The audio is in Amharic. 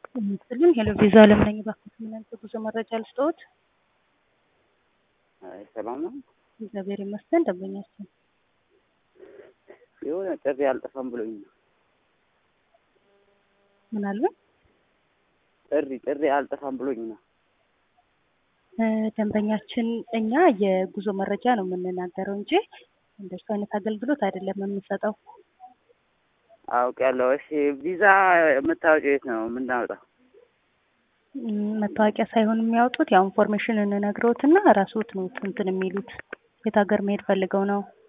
ይመስልን ሄሎ ቪዛ አለም ነኝ። እባክዎት ምን አይነት የጉዞ መረጃ ልስጥዎት? አይ ሰላም ነው። እግዚአብሔር ይመስገን። ደንበኛችን የሆነ ጥሪ አልጠፋም ብሎኝ ነው። ምን አለ? ጥሪ ጥሪ አልጠፋም ብሎኝ ነው። እ ደንበኛችን እኛ የጉዞ መረጃ ነው የምንናገረው እንጂ እንደሱ አይነት አገልግሎት አይደለም የምንሰጠው። አውቄያለሁ። እሺ ቪዛ የምታወጪው የት ነው የምናወጣው? እም፣ መታወቂያ ሳይሆን የሚያወጡት ያው ኢንፎርሜሽን እንነግረውትና ራስዎት ነው እንትን የሚሉት የት ሀገር መሄድ ፈልገው ነው